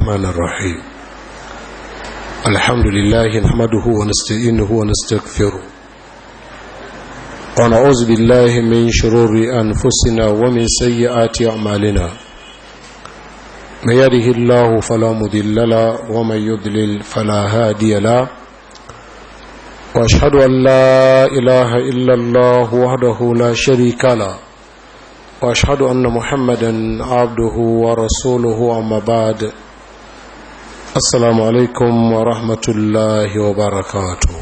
الرحمن الرحيم الحمد لله نحمده ونستعينه ونستغفره ونعوذ بالله من شرور أنفسنا ومن سيئات أعمالنا من يده الله فلا مضل له ومن يضلل فلا هادي له واشهد ان لا اله الا الله وحده لا شريك له واشهد ان محمدا عبده ورسوله اما بعد السلام عليكم ورحمه الله وبركاته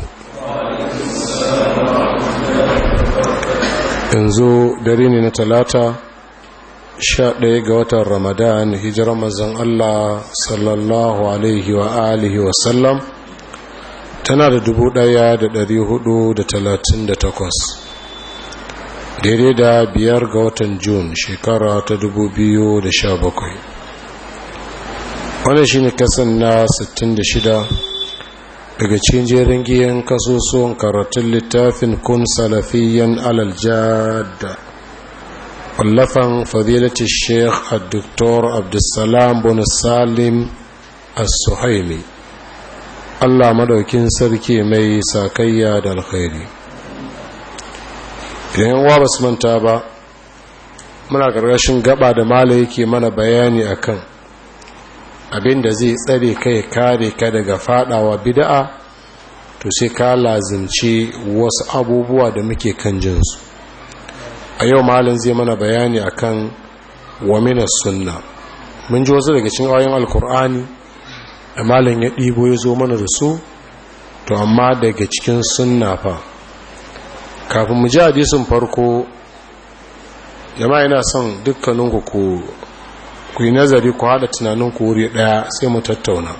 yanzu dare ne na talata sha ɗaya ga watan ramadan hijirar mazan allah sallallahu alaihi wa alihi wasallam tana da dubu ɗaya da ɗari hudu da talatin da takwas daidai da biyar ga watan Jun shekara ta dubu biyu da sha bakwai wannan shi ne kasan na sittin da shida daga cikin jerin giyan kasusuwan karatun littafin kun salafiyan alaljada wallafan fadilati sheikh a doktor abdulsalam bin salim as-suhaimi Allah madaukin sarki mai sakayya da alkhairi idan yawa ba su manta ba muna ƙarƙashin gaba da mala yake mana bayani akan abin da zai tsare kai kare ka daga fadawa bid'a to sai ka lazimci wasu abubuwa da muke kan jinsu a yau malin zai mana bayani akan wa minas sunna mun ji wasu daga cikin ayoyin alkur'ani da malin ya ɗibo ya zo mana da su to amma daga cikin sunna fa kafin mu ji hadisin farko jama'a yana son dukkaninku ku ku yi nazari ku haɗa tunaninku wuri ɗaya sai mu tattauna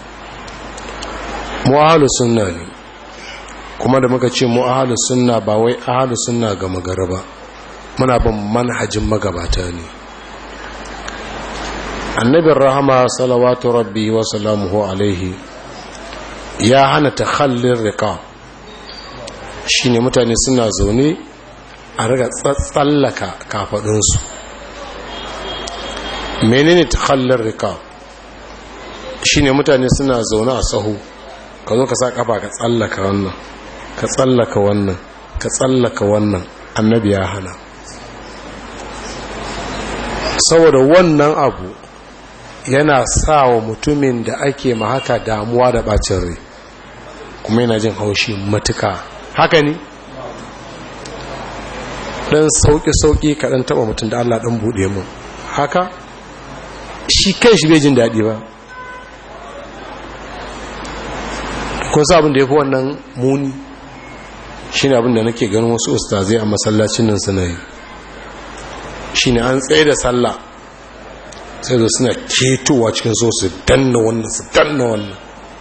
mu ahalu sunna ne kuma da muka ce mu ahalu sunna ba wai ahalu sunna ga magara ba muna bin manhajin magabata ne annabin rahama salawatu rabbi wa salamuhu alaihi ya hana takhallin riqa shine mutane suna zaune a riga tsallaka kafadunsu menene takhallin riqa shine mutane suna zaune a sahu ka zo ka sa kafa ka tsallaka wannan ka tsallaka wannan ka tsallaka wannan annabi ya hana saboda wannan abu yana sa wa mutumin da ake ma haka damuwa da bacin rai kuma yana jin haushi matuka haka ne dan sauƙi-sauƙi kaɗan taɓa mutum da Allah ɗan buɗe mu haka shi kan shi bai jin daɗi ba kun sa abin da ya fi wannan muni shi ne abin da nake ganin wasu ustazai a masallacin nan suna yi shi ne an tsaye da sallah sai da suna ketowa cikin so su danna wannan su danna wannan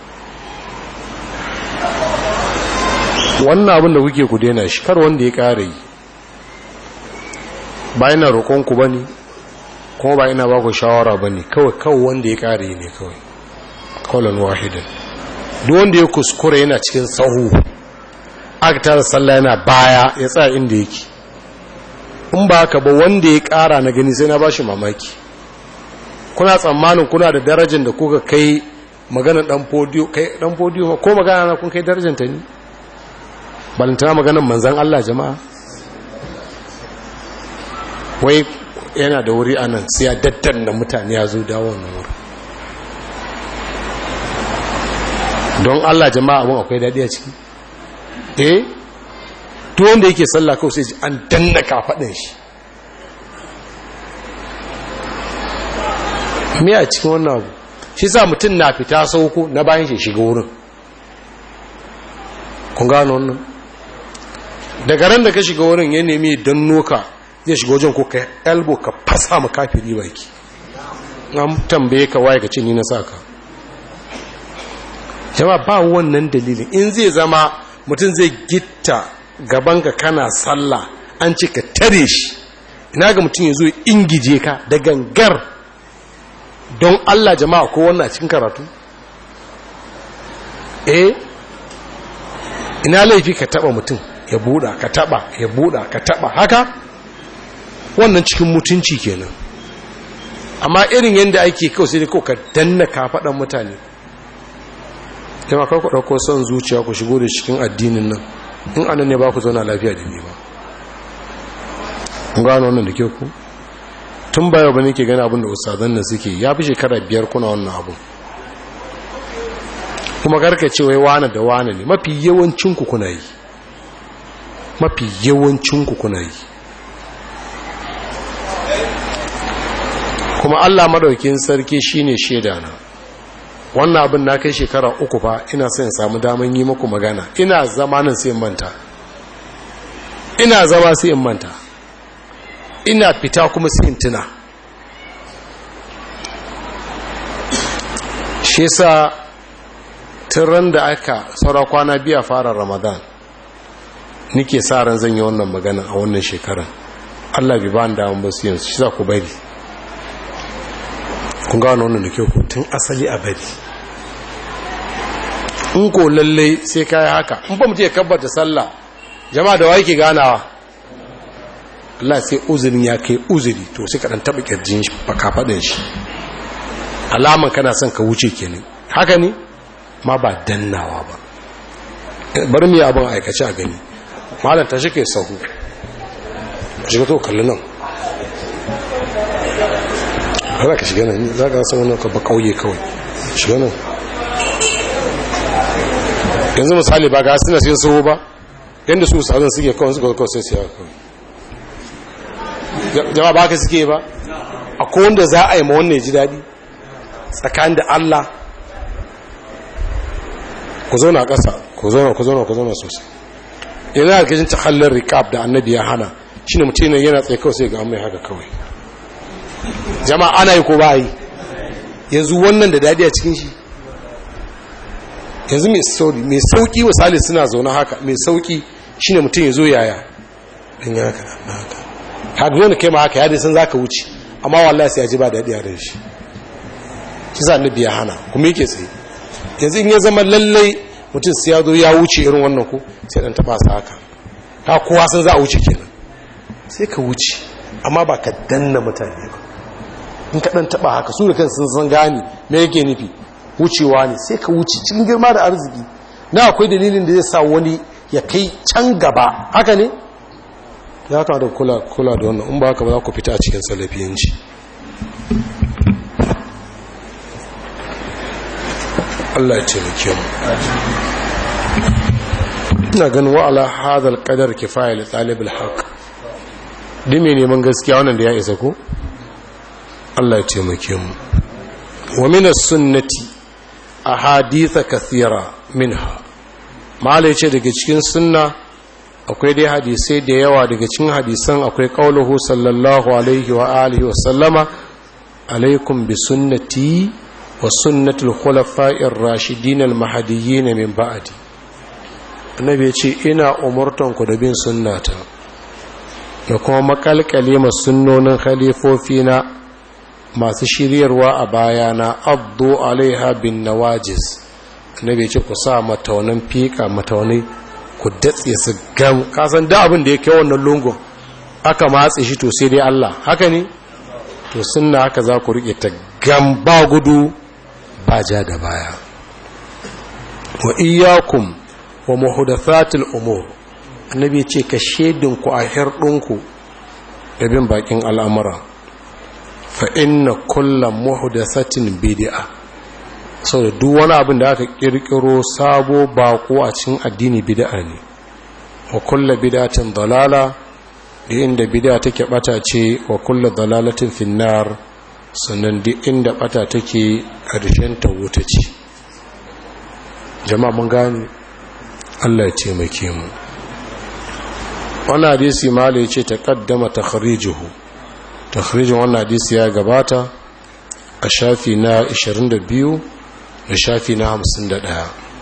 wannan abin da kuke ku daina shi kar wanda ya kare yi ba ina roƙonku ba ne kuma ba ina ba ku shawara ba ne kawai kawai wanda ya kare yi ne kawai kawai wahidan duk wanda ya kuskura yana cikin sahu aka tara sallah yana baya ya tsaya inda yake in ba haka ba wanda ya kara na gani sai na ba shi mamaki kuna tsammanin kuna da darajar da kuka kai maganar dan podiyo kai dan podiyo ko magana na kun kai darajar ta ne balantana maganar manzon Allah jama'a wai yana da wuri anan sai ya daddanna mutane ya zo dawo wannan wuri don Allah jama'a abun akwai dadi a ciki eh duk wanda yake sallah kawai sai an danna kafadin shi me a cikin wannan abu shi sa mutum na fita sauko na bayan shi shiga wurin kun gano wannan daga ran da ka shiga wurin ya nemi don noka zai shiga wajen ko ka elbo ka fasa ma kafiri baki an tambaye ka waye ka ce ni na saka jama ba wannan dalilin in zai zama mutum zai gitta gabanka kana sallah an ce ka tare shi ina ga mutum ya zo ingije ka da gangar don Allah jama'a ko wannan a cikin karatu eh ina laifi ka taba mutum ya buda ka taba ya buda ka taba haka wannan cikin mutunci kenan amma irin yadda ake kawai sai kawai ka danna kafaɗan mutane kama kawai ku ɗauko son zuciya ku shigo da cikin addinin nan in anan ne ba ku zauna lafiya da ni ba kun gano wannan da ke ku tun baya ba ne ke gani abin da ustazan nan suke ya fi shekara biyar kuna wannan abin kuma garka ce wai wane da wane ne mafi yawancinku kuna yi mafi yawancinku kuna yi kuma allah madaukin sarki shine shaida na wannan abin na kai shekara uku fa ina son samu daman yi muku magana ina zama nan sai in manta ina zama sai in manta ina fita kuma sai in tuna shi sa ran da aka saura kwana biya fara ramadan nike sa ran zan yi wannan magana a wannan shekarar allah bi ba da damar basu yanzu shi za ku bari kun gano wannan da kyau tun asali a bari in ko lallai sai kayi haka in ba mutu ya kabbata sallah jama'a da wa ke ganawa Allah sai uzurin ya kai uzuri to sai ka dan taba kirjin shi baka fadin shi alaman kana son ka wuce kenan haka ne ma ba dannawa ba bari mu yi abin aikace a gani malam ta shi ke sahu shiga to kalli nan za ka shiga nan za ka san wani ka ba kauye kawai shiga nan yanzu misali ba ga suna sai sahu ba yadda su sa'adun suke kawai suka kawai sai siya kawai jama'a ba ka suke ba a kowanda za a yi ma wannan ji daɗi tsakanin da Allah ku zauna ƙasa ku zauna ku zauna ku zauna sosai yana da gajin takallin rikab da annabi ya hana shi ne mutum yana tsaye kawai sai ga mai haka kawai jama'a ana yi ko ba yi yanzu wannan da daɗi a cikin shi yanzu mai sauri mai sauki wasali suna zaune haka mai sauki shi ne mutum ya zo yaya ɗin ya haka na haka haka wani kai ma haka yadda sun za ka wuce amma wallahi sai ya ji ba daɗi a ran shi shi sa annabi ya hana kuma yake tsaye yanzu in ya zama lallai mutum sai ya zo ya wuce irin wannan ku sai dan taba sa haka ha kowa san za a wuce kenan sai ka wuce amma ba ka danna mutane ba in ka dan taba haka su da kan sun san gane me yake nufi wucewa ne sai ka wuce cikin girma da arziki na akwai dalilin da zai sa wani ya kai can gaba haka ne ya kama da kula kula da wannan in ba haka ba za ku fita a cikin salafiyanci Allah ya taimake mu ina ganin wa'ala hadal qadar kifaya li talib al-haq dime neman gaskiya wannan da ya isa ko Allah ya taimake mu wa min as-sunnati ahadith kathira minha malai ce daga cikin sunna akwai dai hadisai da yawa daga cikin hadisan akwai qauluhu sallallahu alaihi wa alihi wa sallama alaikum bi sunnati wa sunnatul khulafa'ir rashidin al-mahdiyyin min ba'di annabi ya ce ina umurtan ku da bin sunnata da kuma makalkale ma sunnonin khalifofi na masu shiryarwa a bayana abdu alaiha bin nawajiz annabi ya ce ku sa mataunan fika mataunai ku datse su gam kasan da abin da ya kai wannan lungun aka matse shi to sai dai Allah haka ne to sunna haka za ku rike ta gam ba gudu ba ja da baya wa iyyakum wa muhdathatil umur annabi ce ka shedin ku a hirdinku da bin bakin al'amura fa inna kullam muhdathatin bid'a saboda duk wani abin da aka kirkiro sabo bako a cikin addini bid'a ne wa kullu bid'atin dalala da inda bid'a take bata ce wa kullu dalalatin finnar sannan duk inda bata take ƙarshen ta wuta ce jama'a mun gane Allah ya taimake mu wannan hadisi malai ce ta kaddama takhrijuhu takhrijin wannan hadisi ya gabata a shafi na 22 da shafi na 51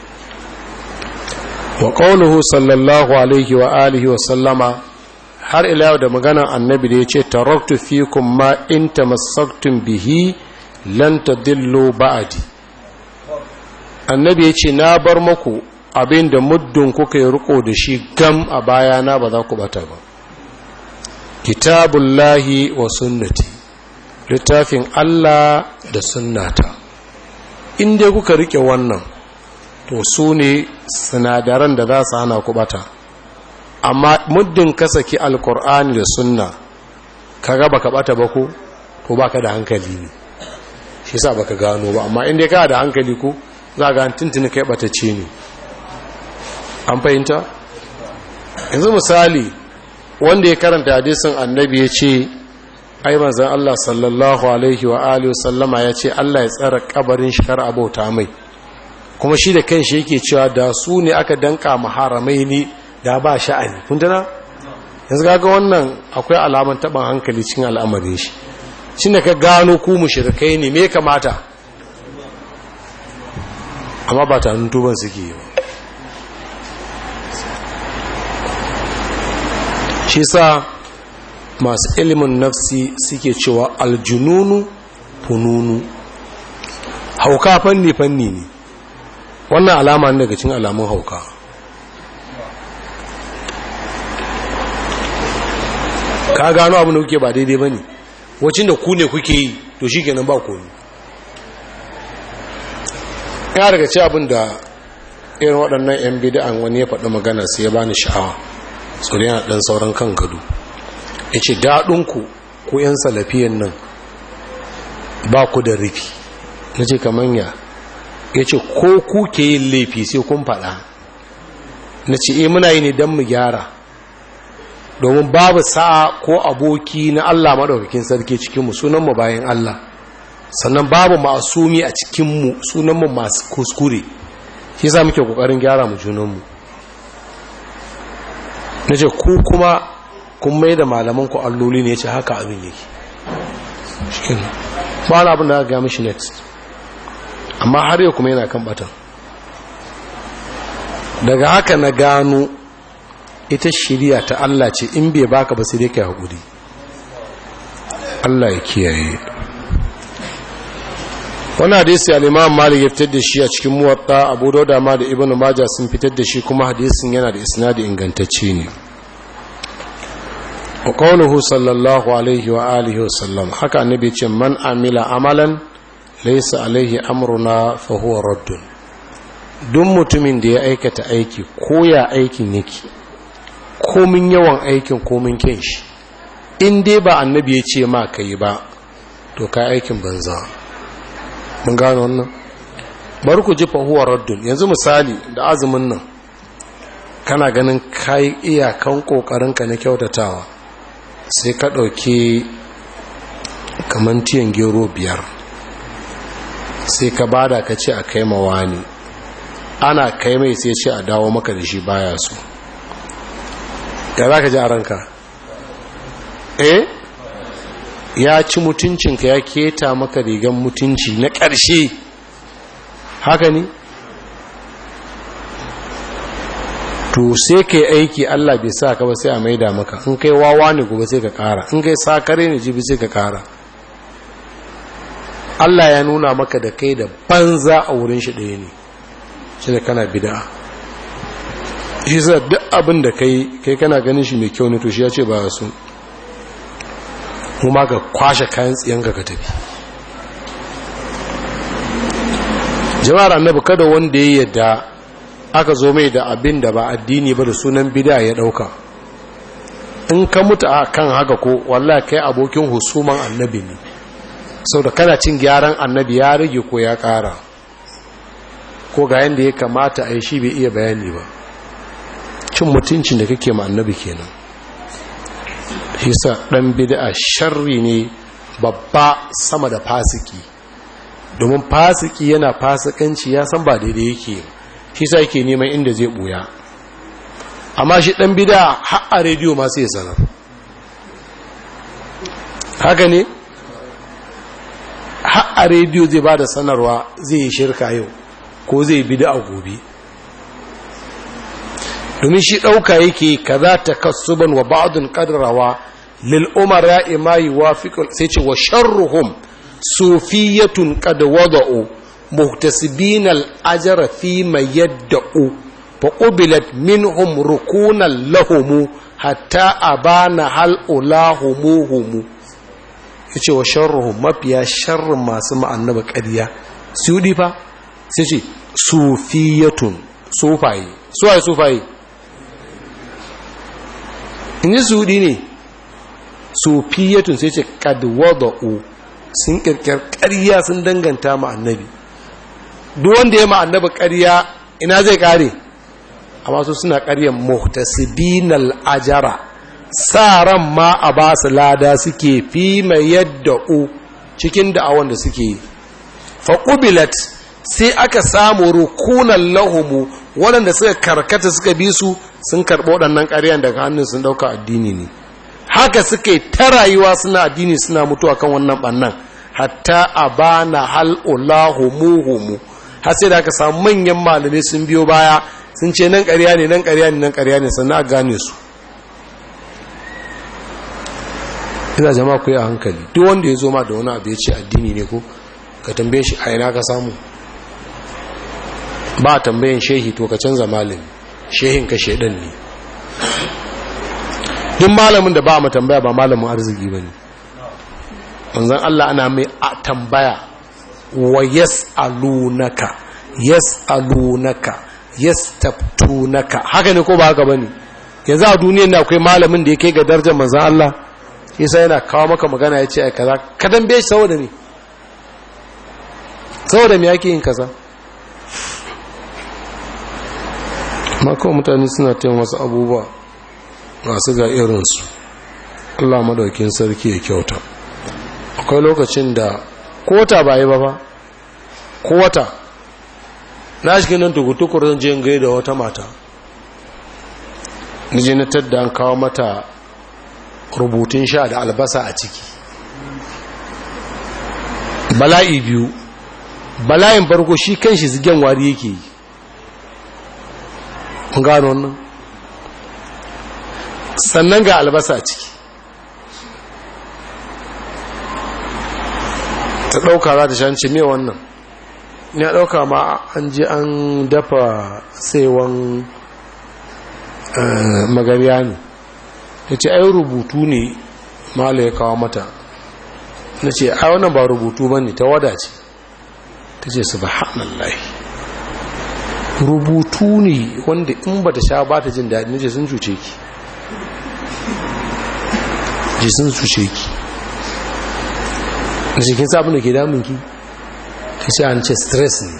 wa qawluhu sallallahu alaihi wa alihi wa sallama har ila yau da magana annabi da yace taraktu fikum ma in tamassaktum bihi lan tadillu ba'di annabi yace na bar muku abin da muddin kuka yi riko da shi gam a bayana ba za ku bata ba kitabullahi wa sunnati littafin Allah da sunnata in dai kuka rike wannan to su ne sinadaran da za su hana ku bata amma muddin ka saki alkur'ani da sunna ka ga baka bata ba ko to baka da hankali ne shi sa baka gano ba amma in dai ka da hankali ko za ga tuntuni kai batacce ne an fahimta yanzu misali wanda ya karanta hadisin annabi ya ce ai manzan Allah sallallahu alaihi wa alihi sallama ya ce Allah ya tsara kabarin shi kar abauta mai kuma shi da kanshi yake cewa da su ne aka danka maharamai ne da ba sha'ani kun tana yanzu kaga wannan akwai alaman taban hankali cikin al'amarin shi shi da ka gano ku mushrikai ne me kamata amma ba ta tuban suke yi shi sa masu ilimin nafsi suke cewa aljununu fununu hauka fanni-fanni ne wannan alama ne daga cin alamun hauka ka gano abin da kuke ba daidai ba ne wacin da ku ne kuke yi to shi kenan ba komi ya daga ce abin da irin waɗannan 'yan bida'an wani ya faɗi magana sai ya bani sha'awa tsoro yana ɗan sauran kan gado ya ce daɗinku ko 'yan salafiyan nan ba ku da rufi na ce kamanya ya ce ko ku ke yin laifi sai kun faɗa na ce e muna yi ne don mu gyara domin babu sa'a ko aboki na Allah maɗaukakin sarki cikinmu sunanmu bayan Allah sannan babu masumi a cikinmu sunanmu masu kuskure shi za muke ƙoƙarin gyara mu junanmu na ce ku kuma kun mai da malamanku alloli ne ya ce haka abin yake ba na abin da aka gami shi next amma har yau kuma yana kan batan daga haka na gano ita shirya ta Allah ce in bai baka ba sai dai ka haƙuri Allah ya kiyaye wani hadisi al-imam malik ya fitar da shi a cikin muwatta abu dauda ma da ibnu maja sun fitar da shi kuma hadisin yana da isnadi ingantacce ne wa qawluhu sallallahu alaihi wa alihi wa sallam haka annabi ce man amila amalan laysa alaihi amruna fa huwa raddun duk mutumin da ya aikata aiki ko ya aikin yake komin yawan aikin komin kyan shi in dai ba annabi ya ce ma kai ba to ka aikin banza mun gano wannan bari ku ji fahuwar raddun yanzu misali da azumin nan kana ganin kayi iyakan kokarinka na kyautatawa sai ka ɗauki kamar tiyan gero biyar sai ka bada ka ce a kai mawa ne ana kai mai sai ce a dawo maka da shi baya su ya za ka ji a ranka eh ya ci mutuncinka ya keta maka rigan mutunci na ƙarshe haka ne to sai kai aiki Allah bai sa ka ba sai a maida maka in kai wawa ne gobe sai ka ƙara in kai sakare ne jibi sai ka ƙara Allah ya nuna maka da kai da banza a wurin shi ɗaya ne shi da kana bida shi sa duk abin da kai kai kana ganin shi mai kyau ne to shi ya ce ba su kuma ka kwashe kayan tsiyanka ka tafi jama'ar annabi kada wanda ya yadda aka zo mai da abin da ba addini ba da sunan bida ya dauka in ka mutu a kan haka ko wallahi kai abokin husuman annabi ne sau da kana cin gyaran annabi ya rage ko ya kara ko ga yadda ya kamata a yi shi bai iya bayani ba cin mutuncin da kake ma annabi kenan hisa ɗan bid'a sharri ne babba sama da fasiki domin fasiki yana fasikanci ya san ba daidai yake hisa yake neman inda zai ɓuya amma shi ɗan bid'a har a rediyo masu ya sanar haka ne har a rediyo zai ba da sanarwa zai yi shirka yau ko zai bid'a gobe domin shi ɗauka yake kaza ta kasuban wa ba'adun ƙadrawa lil'umara ima yi wafiƙul sai ce wa sharruhum sufiyatun qad wada'u muhtasibin al-ajra fi ma yadda'u fa qubilat minhum rukunan lahum hatta abana hal ulahumuhum ya ce wa sharruhu mafiya sharrin masu ma'annaba ƙarya sudi fa sai ce sufiyatun sufaye suwaye sufaye in yi sudi ne sufiyatun sai ce kadwada'u sun kirkir ƙarya sun danganta ma'annabi duk wanda ya ma'annaba ƙarya ina zai ƙare amma su suna ƙaryar muhtasibinal ajara sa ran ma a ba su lada suke fi mai yadda u cikin da'awan da suke yi faƙubilat sai aka samu rukunan lahumu waɗanda suka karkata suka bi su sun karɓo waɗannan ƙaryan daga hannun sun ɗauka addini ne haka suke ta rayuwa suna addini suna mutuwa kan wannan ɓannan hatta a bana hal'ulahumu har sai da aka samu manyan malamai sun biyo baya sun ce nan ƙarya ne nan ƙarya ne nan ƙarya ne sannan a gane su ina jama'a ku yi a hankali duk wanda ya zo ma da wani abu ya ce addini ne ko ka tambaye shi a ina ka samu ba a tambayin shehi to ka canza malami shehin ka shedan ne duk malamin da ba a tambaya ba malamin arziki ba ne manzan Allah ana mai a tambaya wa yas'alunaka yas'alunaka yastaftunaka haka ne ko ba haka bane yanzu a duniyar da akwai malamin da ya kai ga darajar manzan Allah yasa yana kawo maka magana ya ce a kaza ka dambe shi saboda ne saboda me yake yin kaza makawa mutane suna tayin wasu abubuwa masu ga irinsu Allah madaukin sarki ya kyauta akwai lokacin da kota ba yi ba ba kota na shi nan tukutukur zan je gai da wata mata nije na tadda an kawo mata rubutun sha da albasa a ciki bala'i biyu bala'in farko shi kan shi zigen wari yake yi gano wannan sannan ga albasa a ciki ta ɗauka za ta shanci me wannan ya ɗauka ma an ji an dafa saiwan magariya ne ta ce ai rubutu ne mala ya kawo mata na ce ai wannan ba rubutu ba ne ta wada ce ta ce su ba rubutu ne wanda in ba ta sha ba ta jin daɗi na ce sun cuce ki ji sun cuce ki da cikin sabon da ke damunki ta ce an ce stress ne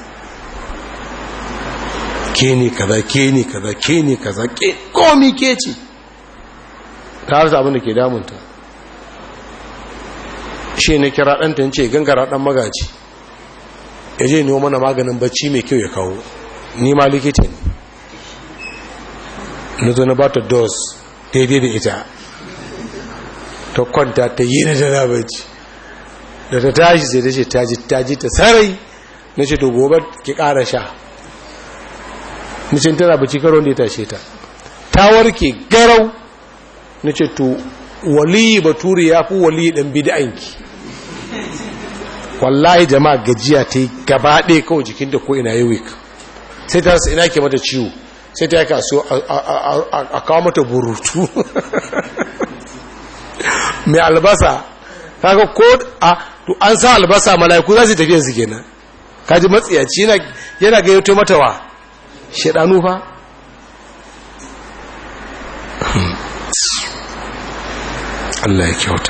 ke ne kaza ke ne kaza ke ne kaza ke komi ke ce ta harsa abin da ke damunta shi ne kira ɗanta ce gangara ɗan magaji ya je nemo mana maganin bacci mai kyau ya kawo ni ma likita ne na zo na ba ta dos daidai da ita ta kwanta ta yi na jana bacci da ta tashi sai ta ce taji taji ta sarai na ce to gobe ki ƙara sha na ce tana bacci karo da ya tashe ta ta warke garau na ce to waliyi baturi ya fi waliyi ɗan bida'inki wallahi jama'a gajiya ta yi gaba ɗaya kawai jikin da ko ina yi wik sai ta rasa ina ke mata ciwo sai ta yi kaso a kawo mata burutu mai albasa kaga ko a to an sa albasa mala'iku za su tafiya su kenan kaji matsiyaci yana gayyato mata wa shaɗanu fa Allah ya kyauta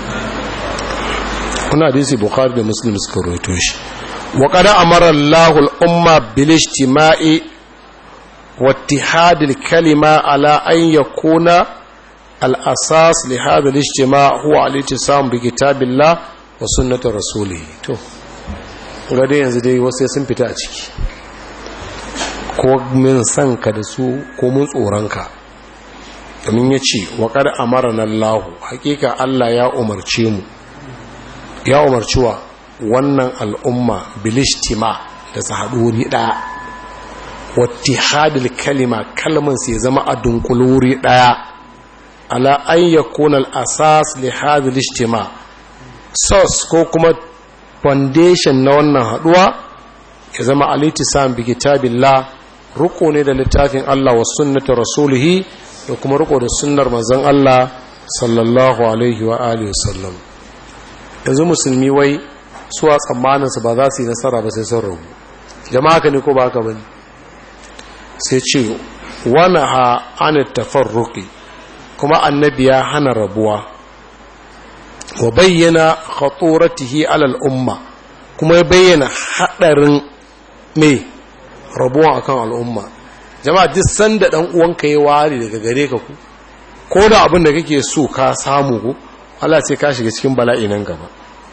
kuna hadisi bukhari da muslim suka roto shi wa qad amara Allahu al-umma bil ijtima'i wa ittihad al-kalima ala an yakuna al-asas li hadha al-ijtima' huwa al-ittisam bi kitabillah wa sunnati rasulih to ga dai yanzu dai wasu sun fita a ciki ko min san ka da su ko mun tsoron ka domin ya ce wa qad amara Allahu hakika Allah ya umarce mu ya umarci wa wannan al'umma bilishtima da su haɗu wuri ɗaya wattihadil kalima kalman sai zama a dunkuluri ɗaya ala an yakuna al-asas li hadhihi ijtima sos ko kuma foundation na wannan haɗuwa ya zama al-ittisam bi kitabillah ruko ne da littafin Allah wa sunnati rasulihi da kuma ruko da sunnar manzon Allah sallallahu alaihi wa alihi wasallam yanzu musulmi wai suwa tsammaninsu ba za su yi nasara ba sai sun rabu jama'a ka ne ko ba ka ba sai ce wani ha an tafarruki kuma annabi ya hana rabuwa wa bayyana khaturatihi alal umma kuma ya bayyana hadarin mai rabuwa akan al'umma jama'a duk sanda dan uwanka ya ware daga gare ka ku ko da abin da kake so ka samu ku Allah sai ka shiga cikin bala'i nan gaba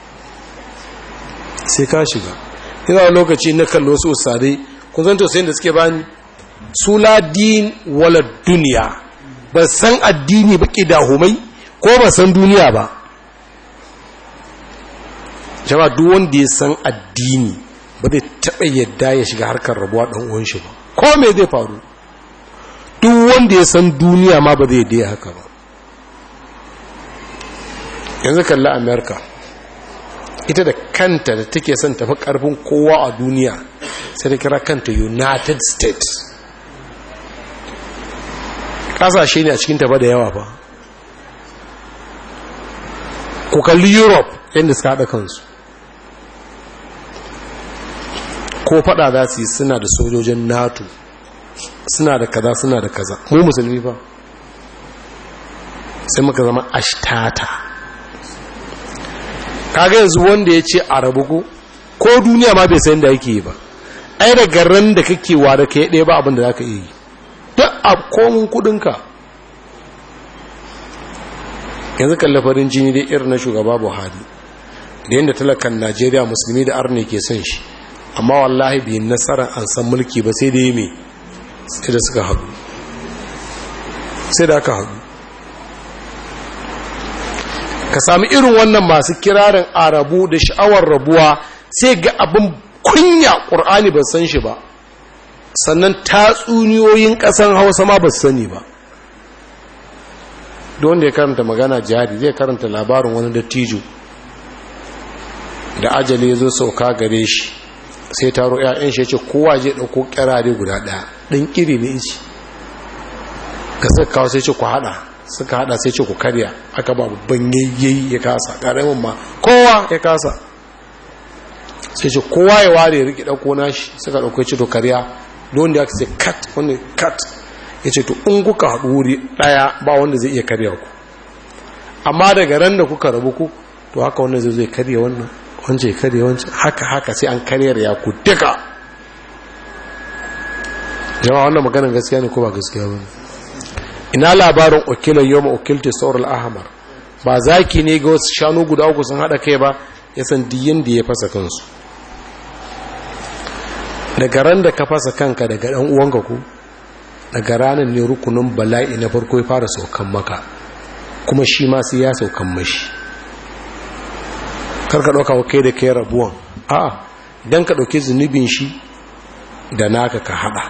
sai ka shiga ina lokaci na kallo su usare kun san tausayin da suke bani su la din wala duniya ba san addini ba humai ko ba san duniya ba jama'a duk wanda ya san addini ba zai taɓa yadda ya shiga harkar rabuwa ɗan uwan shi ba ko me zai faru duk wanda ya san duniya ma ba zai yadda haka ba yanzu kalli amerika ita da kanta da take son tafi karfin kowa a duniya sai da kira kanta united states kasashe ne a cikin tafa da yawa ba ku kalli europe yadda suka haɗa kansu ko fada za su yi suna da sojojin nato suna da kaza suna da kaza mu musulmi ba sai muka zama ashtata kaga yanzu wanda ya ce a rabu ko ko duniya ma bai san da yake yi ba ai da garan da kake wa da kai ɗaya ba abin da za ka yi duk a komin kudinka yanzu kalli farin jini dai irin na shugaba buhari da yadda talakan najeriya musulmi da arne ke son shi amma wallahi bai nasarar an san mulki ba sai da yi mai sai da suka haɗu sai da aka haɗu ka sami irin wannan masu kirarin arabu da sha'awar rabuwa sai ga abin kunya ƙur'ani ba san shi ba sannan tatsuniyoyin ƙasan hausa ma ba su sani ba don da ya karanta magana jihadi zai karanta labarin wani dattijo da ajali ya zo sauka gare shi sai taro 'ya'yan shi ya ce kowa je ɗauko ƙirare guda ɗaya ɗin ƙiri ne ici ga suka kawo sai ce ku haɗa suka haɗa sai ce ku karya aka ba babban yayyayi ya kasa ƙaramin ma kowa ya kasa sai ce kowa ya ware ya riƙe ɗauko nashi suka ɗauko ce to karya don da aka ce kat wani kat ya ce to in kuka haɗu wuri ɗaya ba wanda zai iya karya ku amma daga ran da kuka rabu ku to haka wannan zai zai karya wannan wance ya karya wancan haka haka sai an karyar ya ku duka jama'a wannan maganin gaskiya ne ko ba gaskiya ba ina labarin okilan yau ma'okilti saural ahmar ba zaki ne ga wasu shanu guda uku sun haɗa kai ba ya san diyin da ya fasa kansu daga ran da ka fasa kanka daga ɗan uwanka ku daga ranar ne rukunin bala'i na farko ya fara saukan maka kuma shi ma sai ya saukan mashi karka ɗauka wa kai da kai rabuwan a'a idan ka ɗauki zunubin shi da naka ka haɗa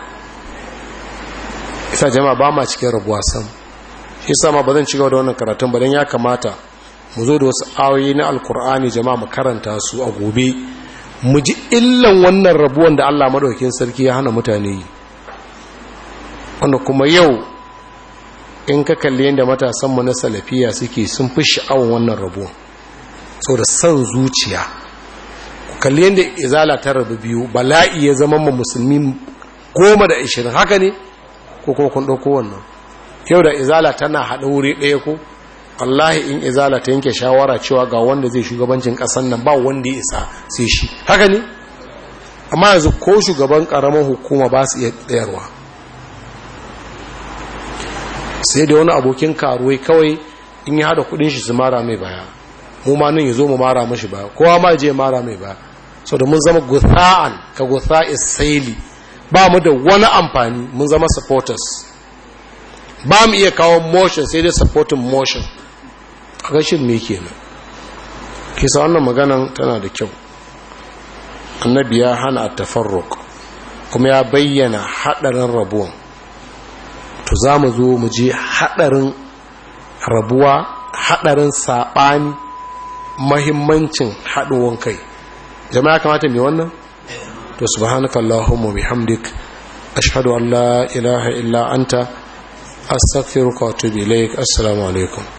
isa jama'a ba ma cikin rabuwa sam shi sama ba zan cigaba da wannan karatun ba don ya kamata mu zo da wasu ayoyi na alkur'ani jama'a mu karanta su a gobe mu ji illan wannan rabuwan da allah maɗaukin sarki ya hana mutane yi wanda kuma yau in ka kalli yadda matasanmu na salafiya suke sun fi sha'awar wannan rabuwan sau da son zuciya ku kalli yadda izala ta rabu biyu bala'i ya zama ma musulmi goma da ashirin haka ne ko kuma kun ɗauko wannan yau da izala tana haɗa wuri ɗaya ko wallahi in izala ta yanke shawara cewa ga wanda zai shugabancin ƙasan nan ba wanda ya isa sai shi haka ne amma yanzu ko shugaban ƙaramin hukuma ba su iya tsayarwa sai da wani abokin karuwai kawai in ya haɗa kuɗin shi su mara mai baya mu ma nan ya zo mu mara mashi baya kowa ma je mara mai baya sau da mun zama gutha'an ka gutha'is saili ba mu da wani amfani mun zama supporters ba mu iya kawo motion sai dai supporting motion a gashin me kenan kisa wannan maganan tana da kyau annabi ya hana tafarruq kuma ya bayyana hadarin rabuwan to za mu zo mu je hadarin rabuwa hadarin sabani mahimmancin haduwan kai jama'a kamata mai wannan to subhanaka allahumma bihamdik ashhadu an la ilaha illa anta astaghfiruka wa atubu ilaik assalamu alaikum